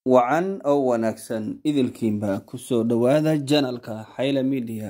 wacan oo wanaagsan idilkiinba kusoo dhowaada janalka xayla midiya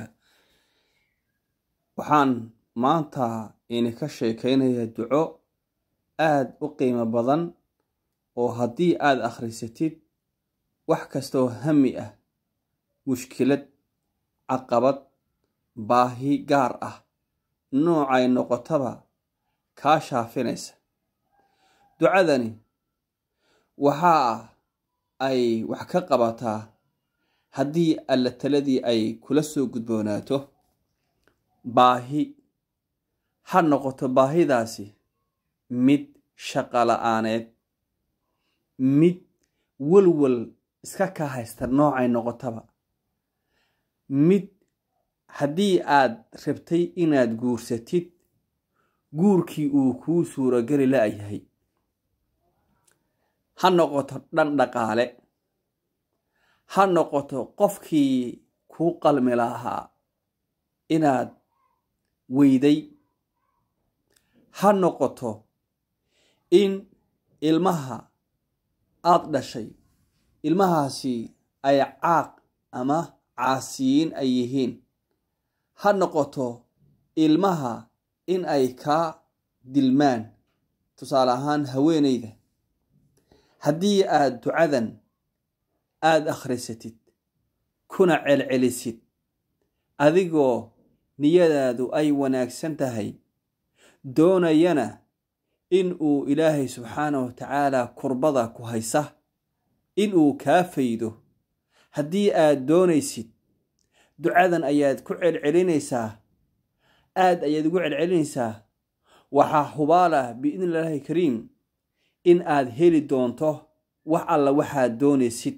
waxaan maanta idinka sheekeynaya duco aada u qiimo badan oo haddii aada akhrisatid wax kastaoo hami ah mushkilad caqabad baahi gaar ah noocay noqotaba kaa shaafinaysa ducadani waxaa ay wax ka qabataa haddii alla taladii ay kula soo gudboonaato baahi ha noqoto baahidaasi mid shaqa la-aaneed mid welwel iska kaa haysta noocay noqotaba mid haddii aad rabtay inaad guursatid guurkii uu kuu suurogeli la-yahay ha noqoto dhan dhaqaale ha noqoto qofkii kuu qalmi lahaa inaad weyday ha noqoto in ilmaha aada dhashay ilmahaasi ay caaq ama caasiyiin ay yihiin ha noqoto ilmaha in ay kaa dilmaan tusaale ahaan haweeneyda haddii aada ducadan aada akhrisatid kuna celcelisid adigoo niyadaadu ay wanaagsan tahay doonayana in uu ilaahay subxaanahu wa tacaala kurbada ku haysa in uu kaa faydo haddii aad doonaysid ducadan ayaad ku celcelinaysaa aada ayaad ugu celcelinaysaa waxaa hubaalah biidni illaahi kariim in aad heli doonto wax alla waxaad doonaysid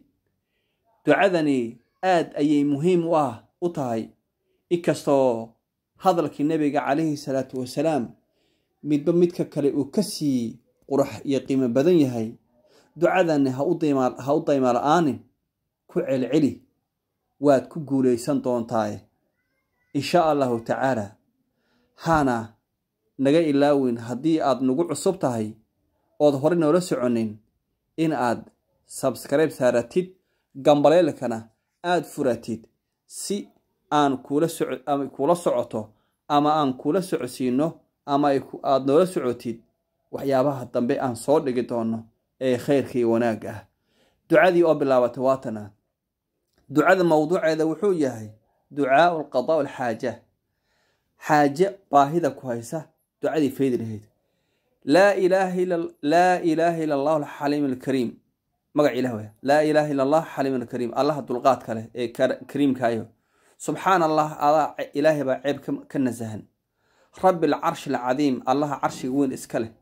ducadani aad ayay muhiim u ah u tahay inkastoo hadalkii nebiga calayhi salaatu wasalaam midba midka kale uu ka sii qurux iyo qiimo badan yahay ducadani ha u dayma la-aanin ku celceli waad ku guulaysan doontaaye insha allahu tacaala haana naga ilaawin haddii aad nagu cusub tahay ood hore noola soconin in aad sabskribe saaratid gambaleelkana aada furatid si aan kuula socoto ama aan kuula socodsiino ama aada noola socotid waxyaabaha dambe aan soo dhigi doono ee khayrka iyo wanaagga ah ducadii oo bilaabatay waatana ducada mowduuceeda wuxuu yahay ducaau alqadaa alxaaja xaaje baahida ku haysa ducadii faydi lahayd laa ilaaha ila allahu alxaliim alkariim magac ilah wey laa ilaaha illa allah xaliim alkariim allaha dulqaadka leh ee kariimkaayo subxaan allah adaa ilaahay baa ceeb ka nasahan rabbi alcarshi alcadiim allaha carshiga weyn iska leh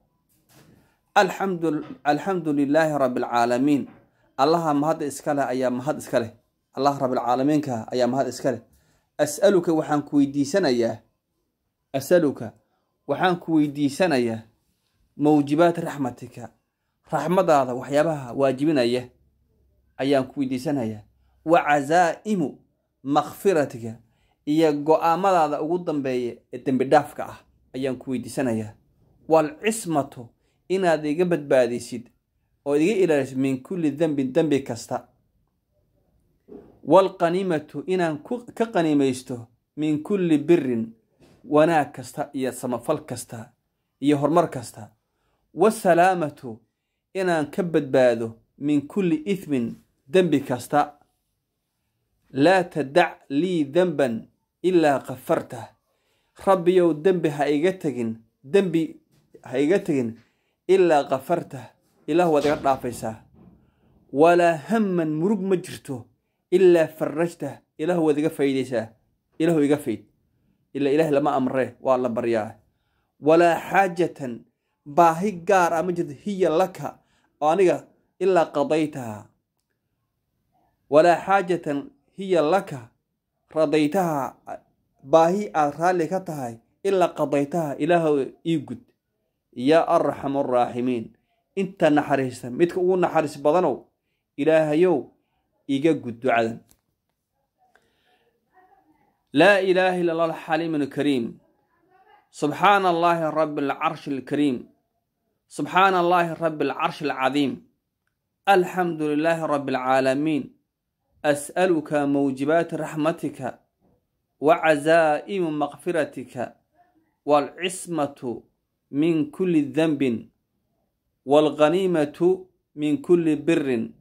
alxamdu lilaahi rabbi alcaalamiin allaha mahadda iska leh ayaa mahad iska leh allah rabbilcaalamiinka ayaa mahad iska leh asaluka waxaan ku weydiisanayaa asaluka waxaan ku weydiisanayaa mawjibaat raxmatika raxmadaada waxyaabaha waajibinaya ayaan ku weydiisanayaa wa casaa'imu makfiratika iyo go-aamadaada ugu dambeeya ee dembi dhaafka ah ayaan ku weydiisanayaa waalcismatu inaad iga badbaadisid oo iga ilaalisid min kulli dembin dembi kasta waalqaniimatu inaan ka qaniimaysto min kulli birin wanaag kasta iyo samafal kasta iyo horumar kasta wasalaamatu inaan ka badbaado min kulli ithmin dembi kasta laa tadac lii denban ilaa kafartah rabbiyow dembi ha iga tegin dembi ha iga tegin ilaa kafartah ilaah waad iga dhaafaysaa walaa hamman murug ma jirto ilaa farajtah ilaah waad iga faydaysaa ilaahu iga fayd ila ilaah lama amree waa la baryaa walaa xaajatan baahi gaar ah ma jirto hiya laka oo aniga ilaa qadaytaha walaa xaajatan hiya laka radaytaha baahi aad raalli ka tahay ilaa qadaytaha ilaahu ii gud yaa arxamu araaximiin inta naxariista midka ugu naxariis badanow ilaahayow iga gud ducadan laa ilaaha illa allah alxaliim alkariim subxaana allaahi rabi alcarshi alkariim subxaana allaahi rabi alcarshi alcadiim alxamdu lilaahi rabbi alcaalamiin as'aluka mawjibaati raxmatika wa casaa'imu makfiratika waalcismatu min kulli denbin waalghaniimatu min kulli birin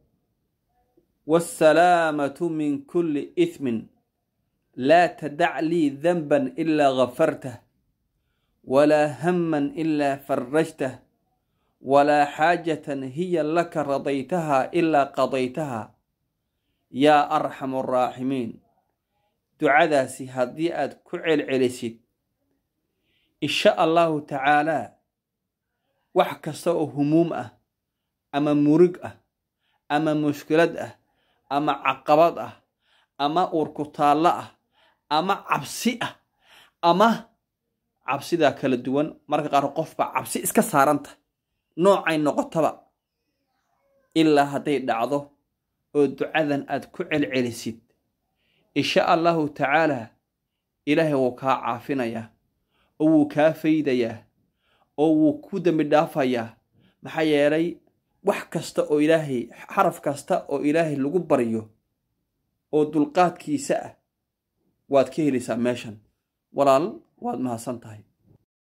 waasalaamatu min kulli ithmin laa tadac lii denban ilaa gafartah walaa hamman ilaa farajtah walaa xaajatan hiya laka radaytahaa ilaa qadaytahaa yaa arxamu araaximiin ducadaasi haddii aad ku celcelisid insha allahu tacaalaa wax kasta oo humuum ah ama murig ah ama mushkilad ah ama caqabad ah ama uurkutaallo ah ama cabsi ah ama cabsidaa kala duwan marka qaar qofbaa cabsi iska saaranta noocay noqotaba ilaa hadday dhacdo oo ducadan aad ku celcelisid insha allahu tacaalaa ilaahay wuu kaa caafinayaa oo wuu kaa faydayaa oo wuu ku dembi dhaafayaa maxaa yeelay wax kasta oo ilaahay xaraf kasta oo ilaahay lagu baryo oo dulqaadkiisa ah waad ka helaysaa meeshan walaal waad mahadsan tahay